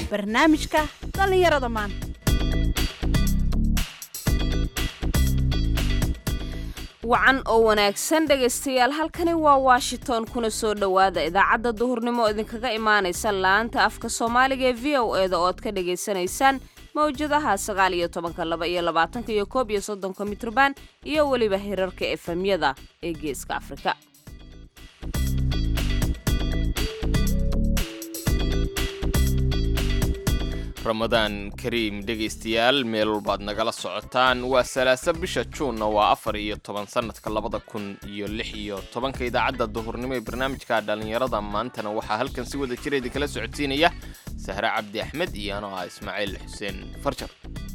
barnaamijka dhallinyarada maanta wacan oo wanaagsan dhegaystayaal halkani waa washington kuna soo dhowaada idaacadda duhurnimo oo idinkaga imaanaysa laanta afka soomaaliga ee v o e da oo ad ka dhagaysanaysaan mawjadaha sagaal iyo tobanka laba iyo labaatanka iyo koob iyo soddonka mitrban iyo weliba hirarka efemyada ee geeska afrika ramadaan kariim dhegaystayaal meel walbaad nagala socotaan waa salaasa bisha juunna waa afar iyo toban sanadka labada kun iyo lix iyo tobanka idaacadda duhurnimo ee barnaamijka dhallinyarada maantana waxaa halkan si wada jira idinkala socodsiinaya sahre cabdi axmed iyo anoo ah ismaaciil xuseen farjar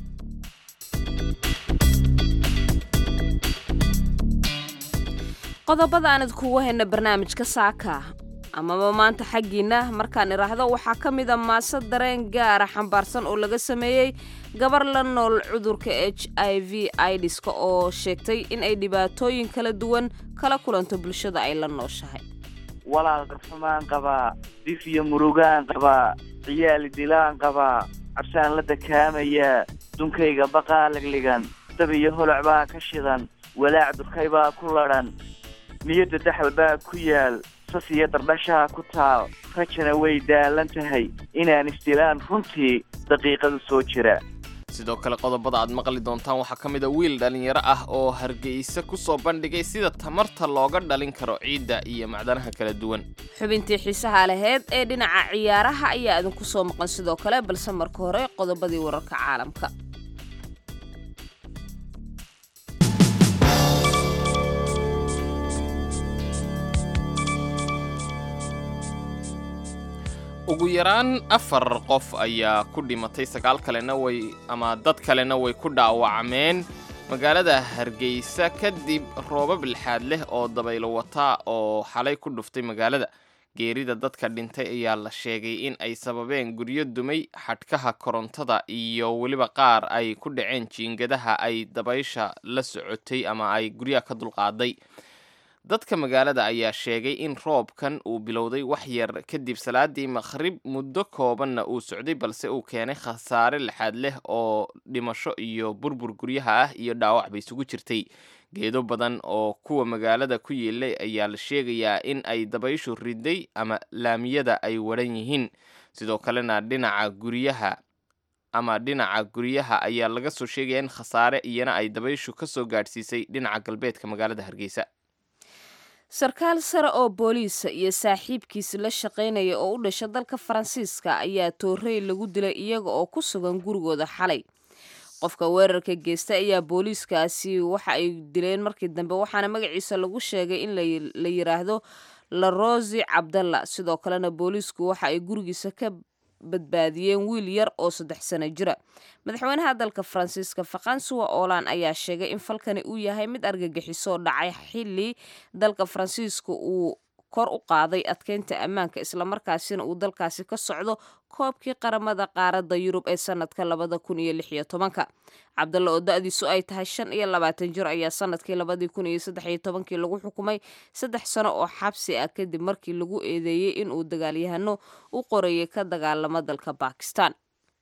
qodobada aan idkugu hayna barnaamijka saaka amaba maanta xaggiina markaan idhaahdo waxaa ka mid a maase dareen gaara xambaarsan oo laga sameeyey gabar la nool cudurka h i v idiska oo sheegtay in ay dhibaatooyin kala duwan kala kulanto bulshada ay la nooshahay walaal darfumaan qabaa dif iyo murugaan qabaa ciyaali dilaan qabaa cabsaan la dakaamaya dunkayga baqaa ligligan dab iyo holoc baa ka shidan walaac durkay baa ku ladhan niyadda daxal baa ku yaal sas iyo dardhashaa ku taal rajana way daalan tahay inaan isdilaan runtii daqiiqadu soo jira sidoo kale qodobada aad maqli doontaan waxaa ka mid a wiil dhallinyaro ah oo hargeysa ku soo bandhigay sida tamarta looga dhalin karo ciidda iyo macdanaha kala duwan xubintii xiisaha laheyd ee dhinaca ciyaaraha ayaa idinku soo maqan sidoo kale balse marka hore qodobadii wararka caalamka ugu yaraan afar qof ayaa ku dhimatay sagaal kalena way ama dad kalena way ku dhaawacmeen magaalada hargeysa kadib roobab lixaad leh oo dabaylo wataa oo xalay ku dhuftay magaalada geerida dadka dhintay ayaa la sheegay in ay sababeen guryo dumay xadhkaha korontada iyo weliba qaar ay ku dhaceen jiingadaha ay dabaysha la socotay ama ay guryaha ka dulqaaday dadka magaalada ayaa sheegay in roobkan uu bilowday wax yar kadib salaadii maqhrib muddo koobanna uu socday balse uu keenay khasaare lixaad leh oo dhimasho iyo burbur guryaha ah iyo dhaawac ba isugu jirtay geedo badan oo kuwa magaalada ku yeelay ayaa la sheegayaa in ay dabayshu riday ama laamiyada ay waran yihiin sidoo kalena dhinaca guryaha ama dhinaca guryaha ayaa laga soo sheegaya in khasaare iyana ay dabayshu ka soo gaadhsiisay dhinaca galbeedka magaalada hargeysa sarkaal sare oo booliisa iyo saaxiibkiisi la shaqaynaya oo u dhasha dalka faransiiska ayaa toorey lagu dilay iyaga oo ku sugan gurigooda xalay qofka weerarka geysta ayaa booliiskaasi waxa ay dileen markii dambe waxaana magaciisa lagu sheegay in la yiraahdo larosi cabdalla sidoo kalena booliisku waxa ay gurigiisa ka badbaadiyeen wiil yar oo saddex sano jira madaxweynaha dalka faransiiska fakansuwa oolan ayaa sheegay in falkani uu yahay mid argagixisoo dhacay xili dalka faransiiska uu kor u qaaday adkeynta ammaanka islamarkaasina uu dalkaasi ka socdo koobkii qaramada qaaradda yurub ee sanadka labada kun iyo lix iyo tobanka cabdalla oo da-diisu ay tahay shan iyo labaatan jir ayaa sanadkii labadii kun iyo saddex iyo tobankii lagu xukumay saddex sano oo xabsi ah kadib markii lagu eedeeyey inuu dagaalyahano u qorayay ka dagaalamo dalka bakistan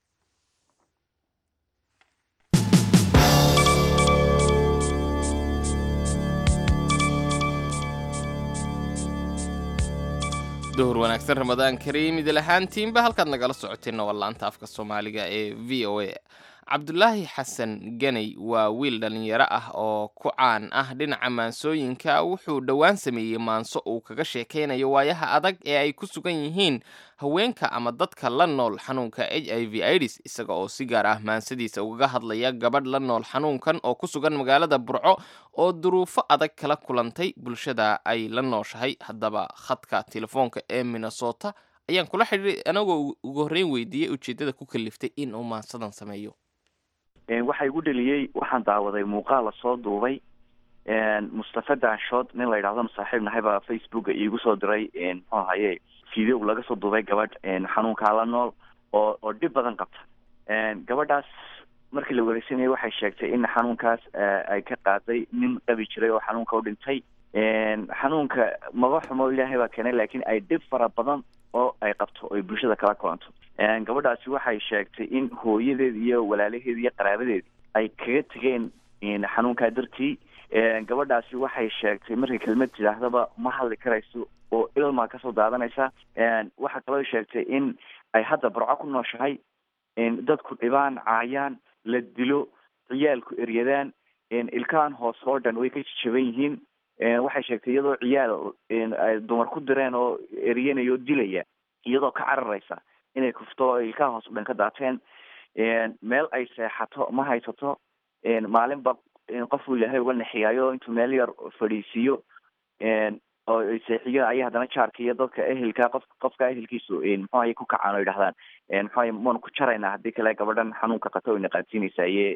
duhur wanaagsan ramadaan kariim idil ahaantiinba halkaad nagala socoteenna waa laanta afka soomaaliga ee v o a cabdulaahi xasan ganey waa wiil dhallinyaro ah oo ku caan ah dhinaca maansooyinka wuxuu dhowaan sameeyey maanso uu kaga sheekaynayo waayaha adag ee ay ku sugan yihiin haweenka ama dadka la nool xanuunka h i v ids isaga oo si gaar ah maansadiisa ugaga hadlaya gabadh la nool xanuunkan oo ku sugan magaalada burco oo duruufo adag kala kulantay bulshada ay la nooshahay haddaba khadka telefoonka ee minnesota ayaan kula xidhiiray anagoo ugu horreyn weydiiyey ujeeddada ku kaliftay in uu maansadan sameeyo waxaa igu dheliyey waxaan daawaday muuqaal lasoo duubay mustafa daanshood nin la yidhahdo saaxiib nahay baa facebooka iigu soo diray muxuu ahaye video laga soo duubay gabadh xanuunkaa la nool oo oo dhib badan qabta gabadhaas markii la wareysanayay waxay sheegtay in xanuunkaas ay ka qaaday nin qabi jiray oo xanuunka u dhintay xanuunka maba xumo ilaahay baa keenay laakiin ay dhib fara badan oo ay qabto oo ay bulshada kala kulanto gabadhaasi waxay sheegtay in hooyadeed iyo walaalaheed iyo qaraabadeed ay kaga tegeen xanuunkaa dartii gabadhaasi waxay sheegtay markay kelmad tidhaahdaba ma hadli karayso oo ilmaa kasoo daadanaysa waxaa kaloo sheegtay in ay hadda barco ku nooshahay dadku dhibaan caayaan la dilo ciyaalku eryadaan ilkaan hoos oo dhan way ka jajaban yihiin waxay sheegtay iyadoo ciyaal ay dumar ku direen oo eryanaya oo dilaya iyadoo ka cararaysa inay kufto oo ilkaha hoos o dhan ka daateen meel ay seexato ma haysato maalinba qofuu ilaahay uga nexiyaayo intuu meel yar fadhiisiiyo oo seexiyo ayay haddana jaarka iyo dadka ehelka qof qofka ehelkiisu muxuahay ku kacaan oo yidhahdaan muxuahay maanu ku jaraynaa haddii kale gabadhan xanuunka qato oyna qaadsiinaysa aye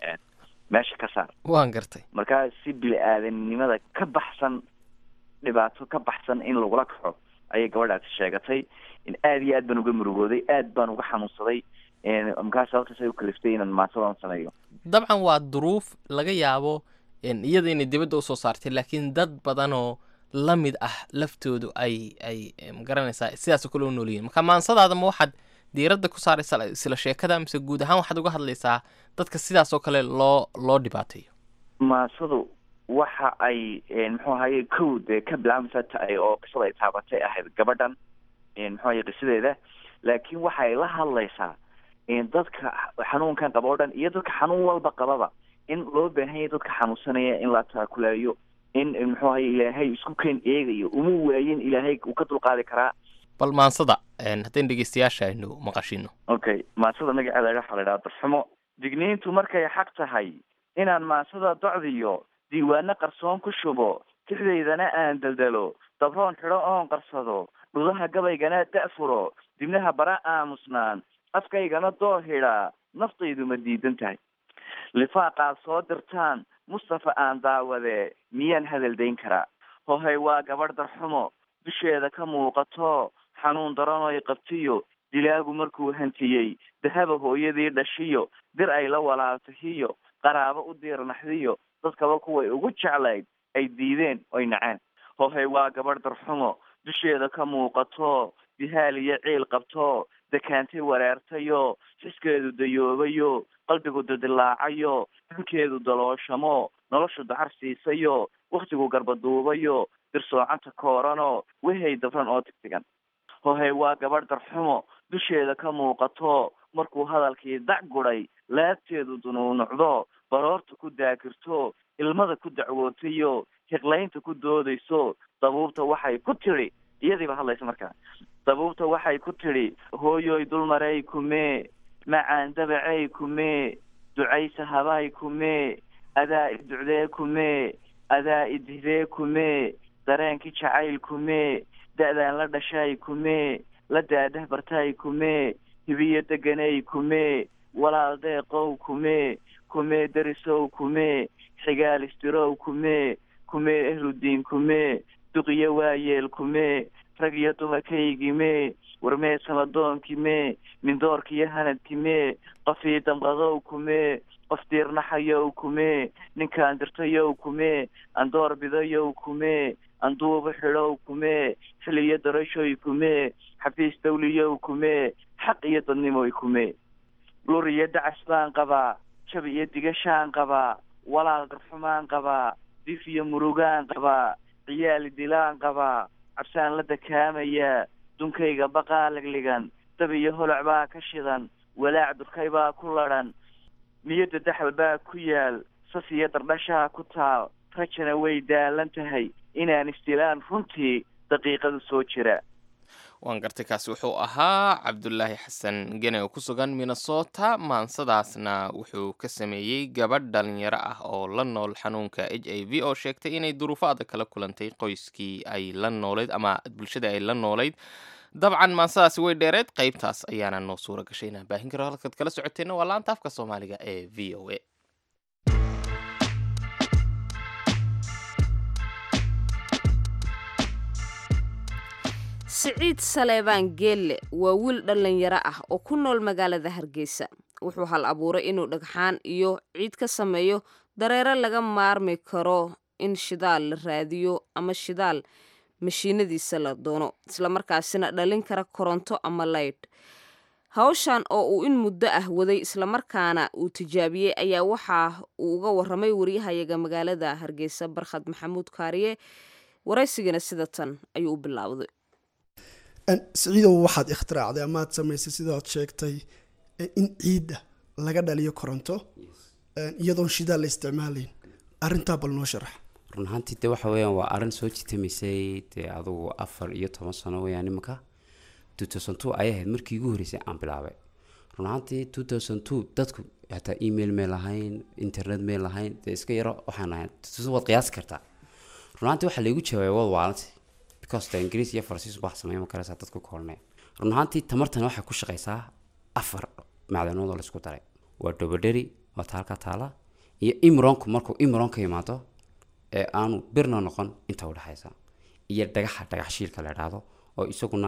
meesha ka saar waan gartay marka si bili-aadanimada ka baxsan dhibaato ka baxsan in lagula kaxo ayay gabadhaasi sheegatay in aada iyo aad baan uga murugooday aad baan uga xanuunsaday markaa sababtaas ay u kaliftay inaan maasadan sameeyo dabcan waa duruuf laga yaabo iyada inay dibadda usoo saartay laakiin dad badan oo la mid ah laftoodu ay ay magaranaysaa sidaasoo kale u noolyihin marka maansadaada ma waxaad diiradda ku saaraysa isla sheekada mise guud ahaan waxaad uga hadlaysaa dadka sidaas oo kale loo loo dhibaateeyo maasadu waxa ay muxuu ahaye kow dee ka bilaabmaysa taay oo qisada ay taabatay ahayd gabadhan muxuu ahaye qisadeeda laakiin waxay la hadlaysaa dadka xanuunkan qaba o dhan iyo dadka xanuun walba qababa in loo baahan yahay dadka xanuunsanaya in la taakulayo in muxuu ahaye ilaahay isku keen eegayo uma waayin ilaahay uu ka dulqaadi karaa bal maansada haddayn dhegeystayaasha aynu maqashino okay maansada magaceeda waxaa la idhaha darxumo digniintu markay xaq tahay inaan maansada docdiyo diiwaano qarsoon ku shubo tixdaydana aan daldalo dabroon xidho oon qarsado dhudaha gabaygana da-furo dibnaha bara aamusnaan afkaygana doo hidhaa naftaydu ma diidan tahay lifaaqaad soo dirtaan mustafa aan daawadee miyaan hadal dayn karaa hohay waa gabadh darxumo dusheeda ka muuqato xanuun daranoy qabtiyo dilaagu markuu hantiyey dahaba hooyadii dhashiyo dir ay la walaaltahiyo qaraabo u diirnaxdiyo dadkaba kuway ugu jeclayd ay diideen oy naceen hohay waa gabadh darxumo dusheeda ka muuqato dihaal iyo ciil qabto dakaantay wareertayo xiskeedu dayoobayo qalbigu dildilaacayo xunkeedu dalooshamo noloshu dacar siisayo waktigu garbaduubayo dirsoocanta koorano wehay dabran oo tigtigan hohay waa gabadh darxumo dusheeda ka muuqato markuu hadalkii dac guday laabteedu dunuunucdo baroorta ku daakirto ilmada ku dacwootayo hiqlaynta ku doodayso dabuubta waxay ku tidhi iyadiiba hadlaysa markaa dabuubta waxay ku tidhi hooyoy dulmaray kumee macaan dabacey kumee ducaysa habay kumee adaa i ducdee kumee adaa i dihdee kumee dareenkii jacayl kumee da-daan la dhashay kumee la daadah bartay kumee hibiyo deganey kumee walaal deeqow kumee kumee derisow kumee xigaal istirow kumee kumee ehludiin kumee duqiyo waayeel kumee rag iyo dumarkaygimee warmee samadoonkiimee mindoorkiyo hanadkimee qofii damqadow kumee qof diirnaxayow kumee ninkaan dirtayow kumee andoor bidayow kumee anduuba xidhow kumee xil iyo darashoy kumee xafiis dawliyow kumee xaq iyo dadnimoy kumee lur iyo dacas baan qabaa jab iyo digashaan qabaa walaal darxumaan qabaa dif iyo murugaan qabaa ciyaali dilaan qabaa cabsaan la dakaamayaa dunkayga baqaa ligligan dab iyo holoc baa ka shidan walaac durkay baa ku ladhan niyadda daxal baa ku yaal sas iyo dardhashaa ku taal rajana way daalan tahay inaan istilaan runtii daqiiqadu soo jira waan gartay kaasi wuxuu ahaa cabdulaahi xasan gene oo ku sugan minnesota maansadaasna wuxuu ka sameeyey gabadh dhalinyaro ah oo la nool xanuunka h i v oo sheegtay inay duruufo adag kala kulantay qoyskii ay la noolayd ama bulshada ay la noolayd dabcan maansadaasi way dheereed qaybtaas ayaana noo suura gashay inaan baahin karo halkaad kala socoteenna waa laanta afka soomaaliga ee v o a siciid saleebaan geelle waa wiil dhallinyaro ah oo ku nool magaalada hargeysa wuxuu hal abuuray inuu dhagxaan iyo ciid ka sameeyo dareero laga maarmi karo in shidaal la raadiyo ama shidaal mashiinadiisa la doono islamarkaasina dhalin kara koronto ama laydh hawshan oo uu in muddo ah waday islamarkaana uu tijaabiyey ayaa waxa uu uga waramay wariyahayaga magaalada hargeysa barkhad maxamuud kaariye waraysigana sida tan ayuu u bilaawday siciidow waxaad ikhtiraacday amaad samaysay sidaad sheegtay in ciidda laga dhaliyo koronto iyadoon shidaal la isticmaalayn arrintaa bal noo sharax run ahaantii de waxa weeyaan waa arrin soo jitamaysay dee adugu afar iyo toban sano weeyaan imanka two thousand two ayay ahayd markii ugu horreysay aan bilaabay run ahaantii two thousand two dadku hataa email may lahayn internet may lahayn dee iska yaro waxaan ahayn waad qiyaasi kartaa run ahaantii waxaa laygu jawaabay wad waalanti because de ingiriis iyo faransiis wax sameyn karaysaa dadku koolnay run ahaantii tamartan waxay ku shaqaysaa afar macdanood oo laisku daray waa dobodheri waa taalka taala iyo imronku markuu imron ka yimaado ee aanu birna noqon inta udhexaysa iyo dhagaxa dhagax shiilka la idhaahdo oo isaguna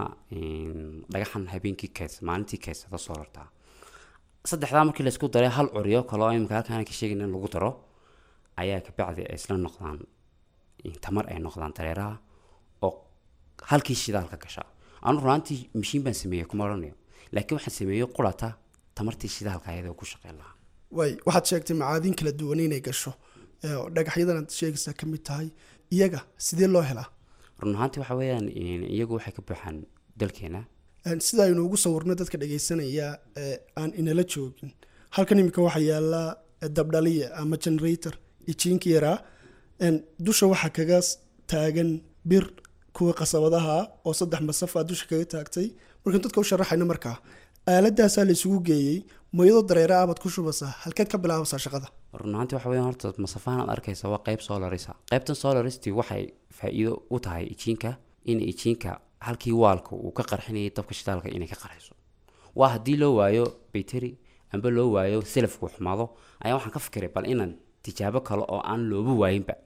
dhagaxan habeenkii keys maalintii keysada soo rartaa saddexdaa markii laysku daray hal curyo kaloo imika halkaan ka sheegin in lagu daro ayaa kabacdi ay isla noqdaan tamar ay noqdaan dareeraha oo halkii shidaalka gasha anu runaantii mashiin baan sameeyey kuma odhanayo laakiin waxaan sameeyey qurata tamartii shidaalka ayadoo ku shaqeyn lahaa waay waxaad sheegtay macaadiin kala duwan inay gasho oo dhagaxyadan aad sheegaysaa ka mid tahay iyaga sidee loo helaa run ahaantii waxa weeyaan iyagu waxay ka buuxaan dalkeena sida aynu ugu sawirno dadka dhagaysanaya ee aan inala joogin halkan imika waxaa yaala dabdhaliya ama generator iyo jiinka yaraa dusha waxaa kaga taagan bir kuwa qasabadaha oo saddex masaf aa dusha kaga taagtay markaan dadka u sharaxayna markaa aaladaasaa la isugu geeyey mayadoo dareera abaad ku shubaysaa halkeed ka bilaabaysaa shaqada run ahaantii waxa weeyaan horta masafahan aad arkaysa waa qayb solarisa qaybtan solaristii waxay faa-iido u tahay ijiinka in ijiinka halkii waalka uu ka qarxinayay dabka shidaalka inay ka qarxiso waa haddii loo waayo bayteri amba loo waayo selafku xumaado ayaa waxaan ka fikiray bal inaan tijaabo kale oo aan looba waayinba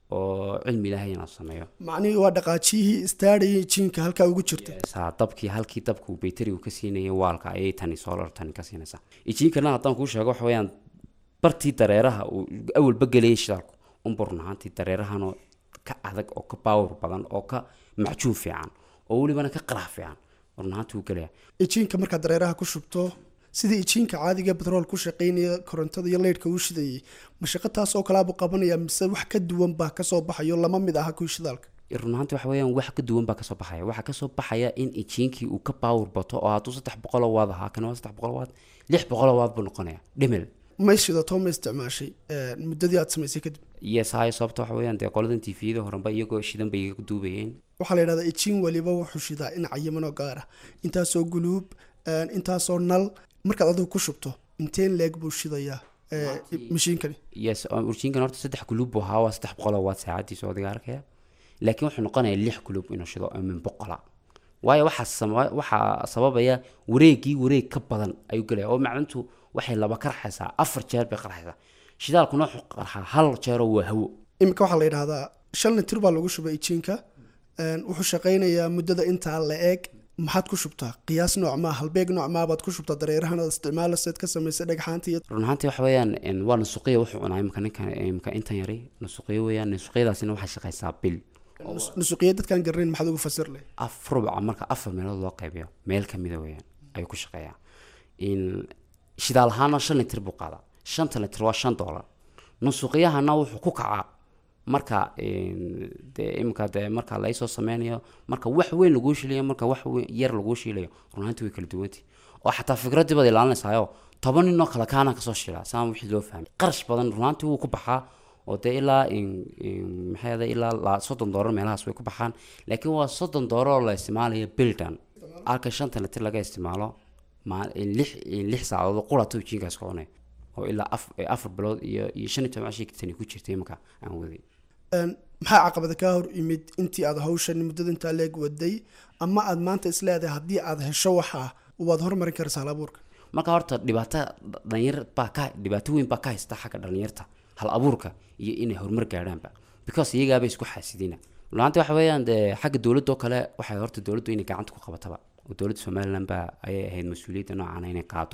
oo cilmi ilaahay inaan sameeyo macnihii waa dhaqaajiyihii istaadhayay jiinka halkaa ugu jirta saa dabkii halkii dabku bayterigu ka siinayay waalka ayay tani solar tani ka siinaysaa ijiinkana haddaan kuu sheego waxa weeyaan bartii dareeraha uu awalba gelayay shidaalku unba run ahaantii dareerahanoo ka adag oo ka baawar badan oo ka macjuun fiican oo welibana ka qarax fiican run ahaantii uu gelaya ijiinka markaad dareeraha ku shubto sidii ijiinka caadiga betrool ku shaqaynaya korontada iyo leydhka uu shidayay mashaqo taas oo kalaabuu qabanaya mise wax ka duwan baa kasoo baxayo lama mid aha kuwii shidaalka run ahaantii waxa weeyaan wax ka duwan baa kasoo baxaya waxaa kasoo baxaya in ijiinkii uu ka baawar bato oo hadduu saddex boqoloo waad ahaa kan waa saddex boqoloo waad lix boqoloo waad buu noqonaya dhimil may shidato ma isticmaashay muddadii aad samaysay kadib yes hayo sababta waxa weeyaan dee qoladan tviyada horenba iyagoo shidan bay iga duubayeen waxaa la yidhahdaa ijiin waliba wuxuu shidaa in cayimanoo gaar ah intaasoo guluub intaasoo nal markaad adigu ku shubto inteen leeg buu shidayaa mashiinkani yes urjiinkan horta saddex guluub buu ahaa waa saddex boqoloo waad saacadiisa odiga arkaya laakiin wuxuu noqonayaa lix guluub inuu shido oo min boqola waayo waxaa sama- waxaa sababaya wareegii wareeg ka badan ayuu gelaya oo macdintu waxay laba ka raxaysaa afar jeer bay qarxaysaa shidaalkuna wuxuu qarxaa hal jeeroo waa hawo iminka waxaa la yidhahdaa shan litir baa lagu shubay ijiinka wuxuu shaqaynayaa muddada intaa la eeg maxaad ku shubtaa qiyaas noocmaa halbeeg noocmaa baad ku shubtaa dareerahan aad isticmaalayseed ka samaysay dhagxaanta iyo run ahaantii waxa weeyaan een, waa nasuqiya wuxuu cunaa imika ninkan imika intan yari nasuqiya weeyaan nasuqiyadaasina waxay shaqaysaa bil nus- nusuqiya dadkaan garanayn maxaad ugu fasir leh af rubca marka afar meelood loo qaybiyo meel kamida weeyaan ayuu ku shaqeeyaa in shidaal ahaana shan litir buu qaadaa shanta litir waa shan doolar nusuqiyahana wuxuu ku kacaa marka een, dee imika dee marka laysoo sameynayo marka wax weyn laguu shiilayo marka wax weyn yar laguu shiilayo runaanti way kala duwanti oo xataa fikraddii baad ilaalinaysaayoo toban nin oo kale kaana kasoo shiilaa saan wixii loo fahmay qarash badan runaantii wuu ku baxaa oo dee ilaa in- in- maxay ahday ilaa la- soddon doolar meelahaas way ku baxaan laakiin waa soddon doolar oo la isticmaalayo bildan halka shanta litir laga isticmaalo maa- in lix in lix saacadood oo qurato jiinkaas ka cunay oo ilaa af- afar bilood iyo iyo shan iyo toban cashii tani ku jirtay imika aan waday Een, maxaa caqabada kaa hor imid intii aad hawshan muddada intaa leeg waday ama aad maanta isleedahay haddii aad hesho waxaa waad hormarin karaysaa hal abuurka marka horta dhibaato dhalinyar baa ka dhibaato weyn baa ka haysta xagga dhalinyarta hal abuurka iyo inay horumar gaadhaanba because iyagaaba isku xaasidina laanta waxa weeyaan dee xagga dowladda oo kale waxay horta dowladdu inay gacanta ku qabataba oo dowladda somaliland baa ayay ahayd mas-uuliyadda noocaana inay qaado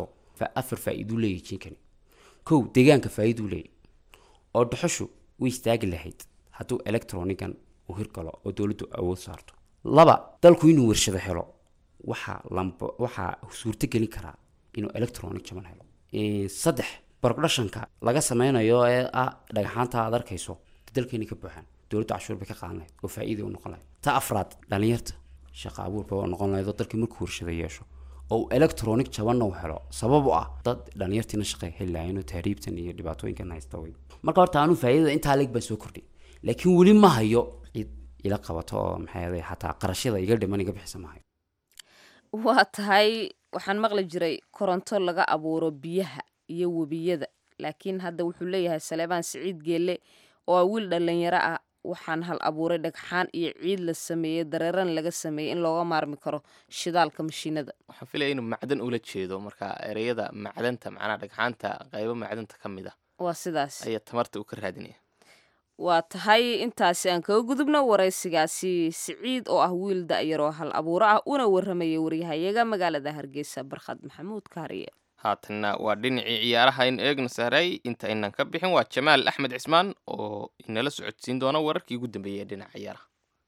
fa- afar faa'iiduu leeyahay jinkani kow deegaanka faa'iiduu leeyahay oo dhuxushu way istaagi lahayd hadduu electronigan uu hirgalo oo dowladdu awood saarto laba dalku inuu warshado helo waxaa lambo waxaa suurto gelin karaa inuu electronic jaban helo Eh, saddex productionka laga sameynayo ee ah dhagaxaanta aad arkayso dalkeeni ka buuxaan dowladda cashuur bay ka qaadan lahayd oo faa'iida u noqon lahayd ta afraad dhalinyarta shaqa abuurba oo noqon lahayd oo dalkii markuu warshado yeesho oo uu electronic jabanna u helo sabab u ah dad dhalinyartiina shaqay heli lahayn oo tahriibtan iyo dhibaatooyinkan haysta way marka horta anuu faa'iidada intaa leeg baan soo kordhay laakiin weli ma hayo cid ila qabato oo maxay ahayd xataa qarashada iga dhiman iga bixisa ma hayo waa tahay waxaan maqli jiray koronto laga abuuro biyaha iyo webiyada laakiin hadda wuxuu leeyahay saleebaan siciid geelle oo ah wiil dhallinyaro ah waxaan hal abuuray dhagxaan iyo ciid la sameeyey dareeran laga sameeyey in looga maarmi karo shidaalka mashiinada waxaan filaya inuu macdan ula jeedo marka ereyada macdanta macnaha dhagxaanta qaybo macdanta ka mid ah waa sidaas ayaa tamarta uu ka raadinaya waa tahay intaasi aan kaga gudubno waraysigaasi siciid oo ah wiil da'yaroo hal abuuro ah una warramaya waryahayaga magaalada hargeysa barkhad maxamuud kaariye haatanna waa dhinacii ciyaaraha in eegna sahray inta aynan ka bixin waa jamaal axmed cismaan oo inala socodsiin doona wararkii ugu dambeeyey ee dhinaca ciyaaraha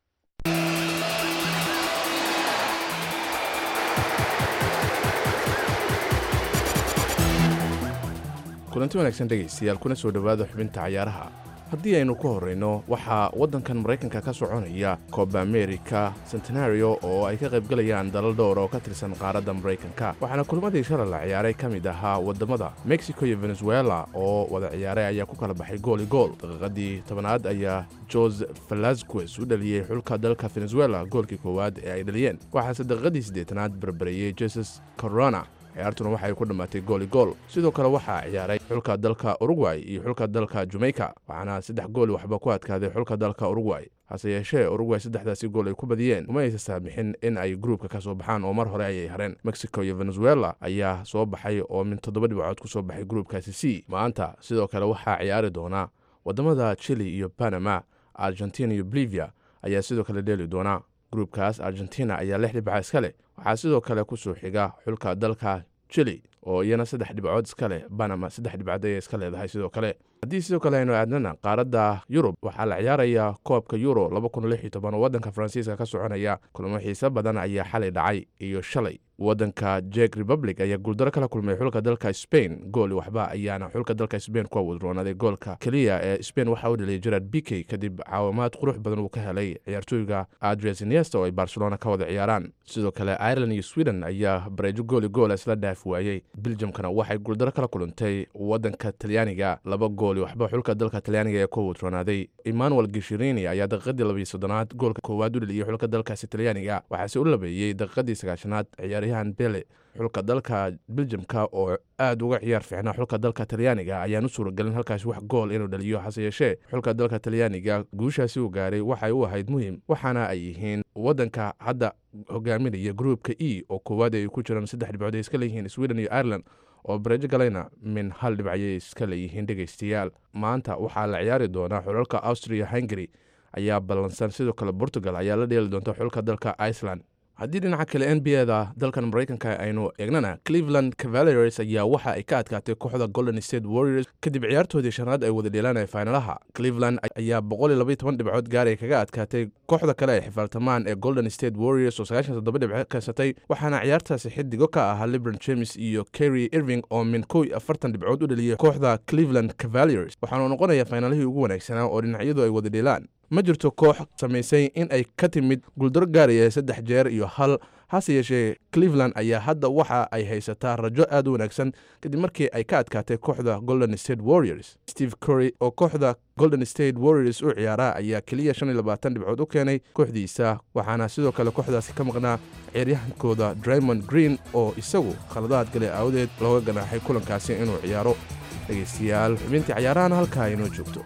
kulanti wanaagsan dhegaystayaal kuna soo dhowaada xubinta cayaaraha haddii aynu ku horrayno waxaa waddankan maraykanka ka soconaya coba america centenario oo ay ka qaybgalayaan dalal dhowr oo ka tirsan qaaradda maraykanka waxaana kulmadii shalay la ciyaaray ka mid ahaa waddamada mexico iyo venezuela oo wada ciyaaray ayaa ku kala baxay gool i gool daqiiqadii tobanaad ayaa jose velasquez u dhaliyey xulka dalka venezuela goolkii koowaad ee ay dhaliyeen waxaase daqiiqadii siddeetanaad barbareeyey jesus corona ciyaartuna waxay ku dhammaatay gool i gool sidoo kale waxaa ciyaaray xulka dalka uruguay iyo xulka dalka jamaica waxaana saddex gool waxba ku adkaaday xulka dalka uruguay hase yeeshee uruguay saddexdaasi gool ay ku badiyeen uma aysa saamixin in ay gruubka ka soo baxaan oo mar hore ayay hareen mexico iyo venezuela ayaa soo baxay oo min toddoba dhibcood ku soo baxay gruubkaasi c maanta sidoo kale waxaa ciyaari doona waddamada chili iyo panama argentina iyo bolivia ayaa sidoo kale dheeli doona gruubkaas argentina ayaa lix dhibca iska leh waxaa sidoo kale ku soo xiga xulka dalka chili oo iyana saddex dhibcood iska leh banama saddex dhibcood ayay iska leedahay sidoo kale haddii sidoo kale aynu aadnana qaaradda yurub waxaa la ciyaarayaa koobka euro oo waddanka faransiiska ka soconaya kulamo xiise badan ayaa xalay dhacay iyo shalay waddanka jek republic ayaa guuldaro kala kulmay xulka dalka spain gool waxba ayaana xulka dalka spain ku awudroonaaday goolka keliya ee spain waxaa u dhaliyay gerard bikey kadib caawimaad qurux badan uu ka helay ciyaartooyga adres iniesta oo ay barcelona ka wada ciyaaraan sidoo kale ireland iyo sweden ayaa bareejo gooli goola isla dhaaf waayey biljamkana waxay guuldaro kala kulantay waddanka talyaaniga laba gooli waxba xulka dalka talyaaniga ee ku awudroonaaday emmanuel gishirini ayaa daqiiqadii labiyo soddonaad goolka koowaad u dhaliyey xulka dalkaasi talyaaniga waxaase u labeeyey daqiiqadii sagaashanaad ciyaaryahan bele xulka dalka biljamka oo aada uga ciyaar fiicnaa xulka dalka talyaaniga ayaan u suuragelin halkaasi wax gool inuu dhaliyo hase yeeshee xulka dalka talyaaniga guushaasi uu gaaray waxay u ahayd muhim waxaana ay yihiin waddanka hadda hogaaminaya gruupka e oo koowaad ay ku jiraan saddex dhibcood ay iska leeyihiin sweden iyo ireland oo bareejo galayna min hal dhibcayay iska leeyihiin dhegaystayaal maanta waxaa la ciyaari doonaa xulalka austria hungary ayaa ballansan sidoo kale portugal ayaa la dheeli doonta xulka dalka iceland haddii dhinaca kale n b da dalkan maraykanka aynu eegnana cleveland cavaliers ayaa waxa ay ka adkaatay kooxda golden state warriors kadib ciyaartoodii shanaad ay wada dheelanaya faynalaha cleveland ayaa dhibcood gaaray kaga adkaatay kooxda kale ay xifaaltamaan ee golden state warriors oo dhibco kaysatay waxaana ciyaartaasi xidigo ka ahaa libron james iyo kerry irving oo min kow iyo afartan dhibcood u dhaliyay kooxda cleveland cavaliers waxaanu noqonayaa faynalihii ugu wanaagsanaa oo dhinacyadu ay wada dheelaan ma jirto koox samaysay in ay ka timid guuldaro gaaraya saddex jeer iyo hal hase yeeshee cleveland ayaa hadda waxa ay haysataa rajo aad u wanaagsan kadib markii ay ka adkaatay kooxda golden state warriors steve curry oo kooxda golden state warriors u ciyaara ayaa keliya shan iyo labaatan dhibcood u keenay kooxdiisa waxaana sidoo kale kooxdaasi ka maqnaa ciyaaryahankooda draymond green oo isagu khaladaad gale aawadeed looga ganaaxay kulankaasi inuu ciyaaro dhegaystayaal xubintii cayaarahana halkaa inoo joogto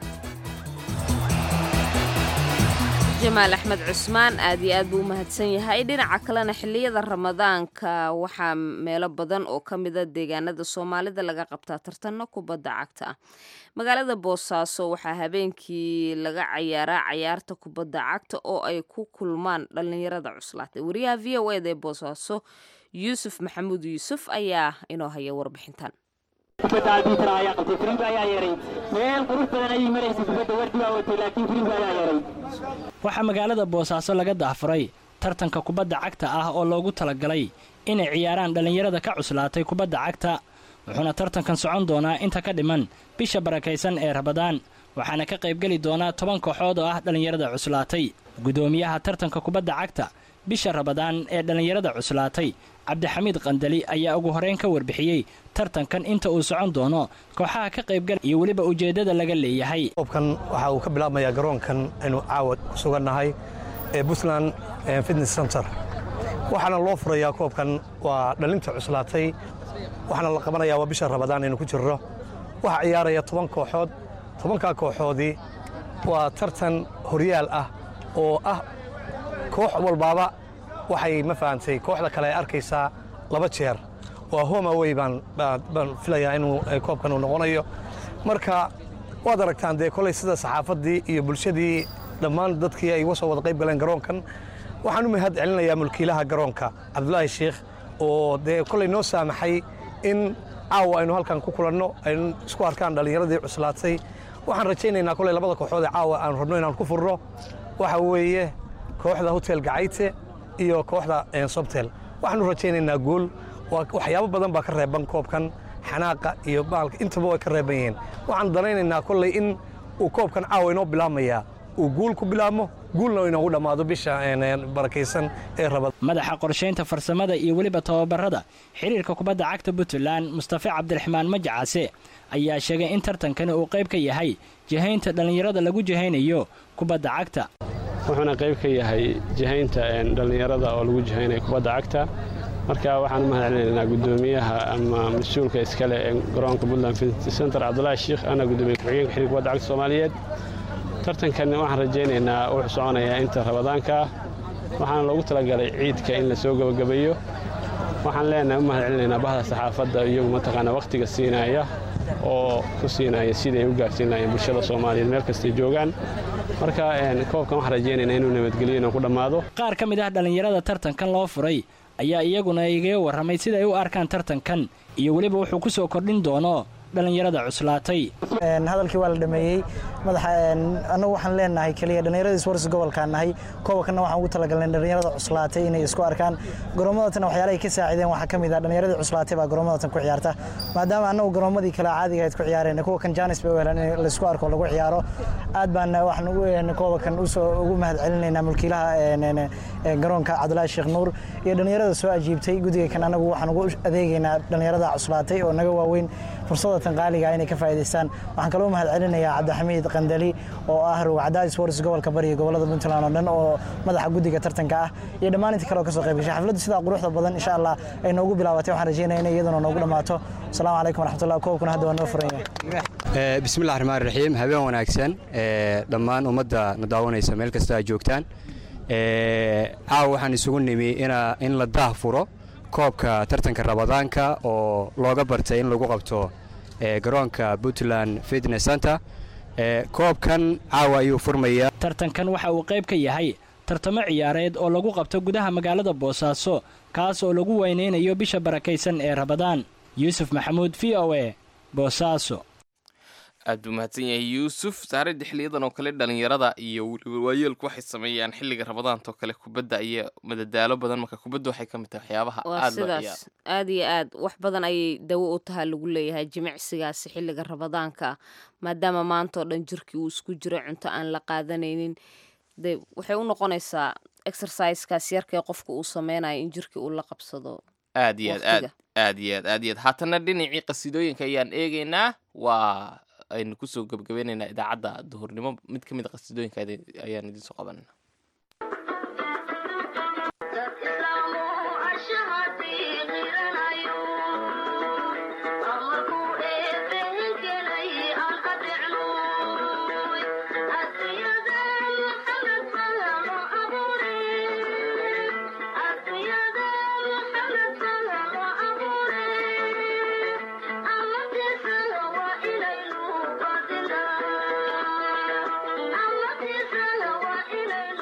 jamaal axmed cusmaan aad iyo aad buu u mahadsan yahay dhinaca kalena xilliyada ramadaanka waxaa meelo badan oo ka mida deegaanada soomaalida laga qabtaa tartanno kubadda cagta ah magaalada boosaaso waxaa habeenkii laga cayaaraa cayaarta kubadda cagta oo ay ku kulmaan dhallinyarada cuslaatay wariyaha v o eda ee boosaaso yuusuf maxamuud yuusuf ayaa inoo haya warbixintan kubadda arbitra ayaa qabtay firimbi ayaa yeeray meel qurux badan ayay maraysay kubadda wardi baa watay laakiin firimbi ayaa yeeray waxaa magaalada boosaaso laga daahfuray tartanka kubadda cagta ah oo loogu talagalay inay ciyaaraan dhallinyarada ka cuslaatay kubadda cagta wuxuuna tartankan socon doonaa inta ka dhiman bisha barakaysan ee rabadaan waxaana ka qaybgeli doonaa toban kooxood oo ah dhallinyarada cuslaatay guddoomiyaha tartanka kubadda cagta bisha rabadaan ee dhallinyarada cuslaatay cabdixamiid qandali ayaa ugu horeyn ka warbixiyey tartankan inta uu socon doono kooxaha ka qaybgal iyo weliba ujeeddada laga leeyahay koobkan waxa uu ka bilaabmayaa garoonkan aynu caawa ku sugannahay ee puntland fitness center waxaana loo furayaa koobkan waa dhalinta cuslaatay waxaana la qabanayaa waa bisha rabadaan aynu ku jirro waxaa ciyaaraya toban kooxood tobankaa kooxoodii waa tartan horyaal ah oo ah koox walbaaba waxay ma fahantay kooxda kale ay arkaysaa laba jeer waa homaway baan baan filayaa inuu koobkan uu noqonayo marka waad aragtaan dee kolay sida saxaafaddii iyo bulshadii dhammaan dadkii ay uga soo wada qayb galeen garoonkan waxaan u mahad celinayaa mulkiilaha garoonka cabdulaahi sheikh oo dee kolay noo saamaxay in caawa aynu halkan ku kulanno aynu isku arkaan dhallinyaradii cuslaatay waxaan rajaynaynaa kolay labada kooxood ee caawa aanu rabno inaan ku furno waxa weeye kooxda hotel gacayte iyo kooxda sobtel waxaanu rajaynaynaa guul waxyaabo badan baa ka reeban koobkan xanaaqa iyo baalka intaba way ka reeban yihiin waxaan danaynaynaa kolley in uu koobkan caawa inoo bilaabmayaa uu guul ku bilaabmo guulna inoogu dhammaado bisha barakaysan ee rabada madaxa qorshaynta farsamada iyo weliba tababarada xiriirka kubadda cagta puntland mustafe cabdiraxmaan majacase ayaa sheegay in tartankani uu qayb ka yahay jihaynta dhallinyarada lagu jihaynayo kubadda cagta wuxuuna qayb ka yahay jihaynta dhallinyarada oo lagu jihaynayo kubadda cagta marka waxaan u mahad celinaynaa guddoomiyaha ama mas-uulka iskale ee garoonka puntland fitness center cabdulaahi sheikh ana guddoomiye ku-xigeenka xiriirka kubadda cagta soomaaliyeed tartankan waxaan rajaynaynaa wuxuu soconayaa inta rabadaanka ah waxaana loogu talagalay ciidka in la soo gebagabeeyo waxaan leenahay u mahad celinaynaa bahda saxaafadda iyagu mataqaanaa wakhtiga siinaya oo ku siinaya siday u gaarsiin lahayeen bulshada soomaaliyeed meel kastay joogaan marka koobkan waxaan rajaynaynaa inuu nabadgelyo inuu ku dhammaado qaar ka mid ah dhallinyarada tartankan loo furay ayaa iyaguna igaga warramay siday u arkaan tartankan iyo weliba wuxuu ku soo kordhin doono dhallinyarada cuslaatay hadalkii waa la dhameeyey madaxa annagu waxaan leenahay keliya dhallinyaradii sports gobolkaan nahay koobkanna waxaan ugu talagalnay dhallinyarada cuslaatay inay isku arkaan garoomadatan waxyaalahay ka saacideen waxaa ka mid ah dhallinyaradii cuslaatay baa garoomadatan ku ciyaarta maadaama annagu garoomadii kale caadiga ahayd ku ciyaareen kuwa kan jaanis bay u heleen in laysku arko lagu ciyaaro aad baan waxaan ugu koobakan usoo ugu mahad celinaynaa mulkiilaha garoonka cabdulaahi sheekh nuur iyo dhallinyarada soo ajiibtay guddiga kan annagu waxaan ugu adeegaynaa dhallinyarada cuslaatay oo naga waaweyn fursadatan qaaliga inay ka faa'iidaystaan waxaan kaloo mahad celinayaa cabdixamiid qandali oo ah rugcadaadi sports gobolka bari iyo gobolada puntland oo dhan oo madaxa guddiga tartanka ah iyo dhammaan inta kale oo ka soo qayb gashay xafladdu sidaa quruxda badan insha allah ay noogu bilaabatay waxaan rajeynaya inay iyaduna noogu dhammaato asalaamu calaykum waraxmatullah koobkuna hadda waa noo furan yahay bismillahi raxmaan raxiim habeen wanaagsan dhammaan ummadda na daawanaysa meel kasta aad joogtaan caawa waxaan isugu nimi in la daah furo koobka tartanka rabadaanka oo looga bartay in lagu qabto garoonka puntland fitness center koobkan caawa ayuu furmayaa tartankan waxa uu qayb ka yahay tartamo ciyaareed oo lagu qabto gudaha magaalada boosaaso kaas oo lagu weynaynayo bisha barakaysan ee rabadaan yuusuf maxamuud v o a boosaaso aad buu mahadsan yahay yuusuf saaradda xiliyadan oo kale dhalinyarada iyo weliba waayeelku waxay sameeyaan xilliga rabadaanta oo kale kubadda iyo madadaalo badan marka kubadda waxay ka mid tahay waxyaabaha waa aad loo ciyaaro sidaas aad iyo aad wax badan ayay dawo u tahaa lagu leeyahay jimicsigaasi xilliga rabadaanka maadaama maanta oo dhan jirkii uu isku jiro cunto aan la qaadanaynin de waxay u noqonaysaa exercisekaas yarkee qofka uu sameynayo in jirkii uu la qabsado aad iyo aad aad waqtiga. aad iyo aad aad iyo aad haatana dhinacii qasidooyinka ayaan eegaynaa waa aynu kusoo gebagabeynaynaa idaacadda duhurnimo mid ka mid a qasidooyinka adi- ayaan idiin soo qabanayna Thank you.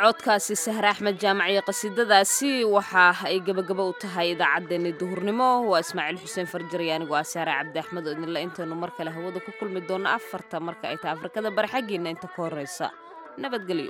codkaasi sahre axmed jaamac iyo qasiidadaasi waxa ay gebagaba u tahay idaacaddeenni duhurnimo waa ismaaciil xuseen farjar iyo anigoo ah saare cabdi axmed oo idinle intaynu mar kale hawada ku kulmi doonno afarta marka ay tahay afrikada bari xaggiinna inta ka horreysa nabadgelyo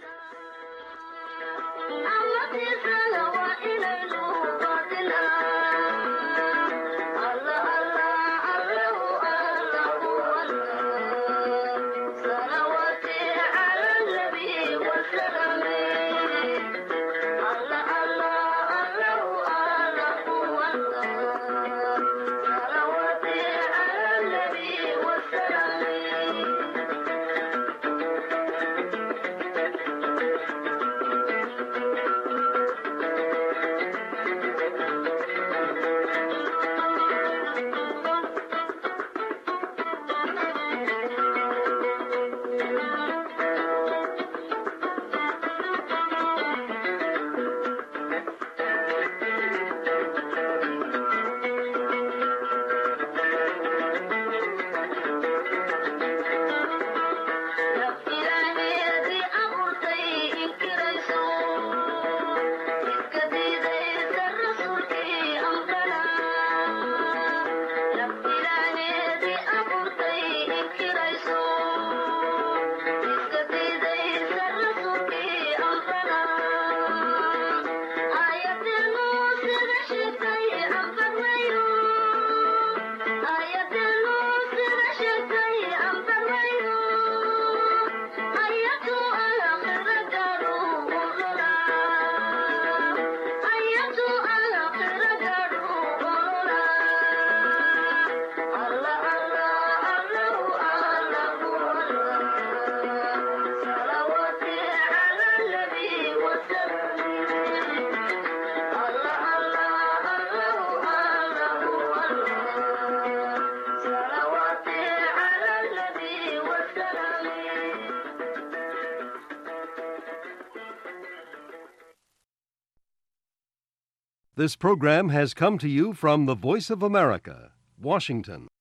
This program has come to you from the Voice of America, Washington.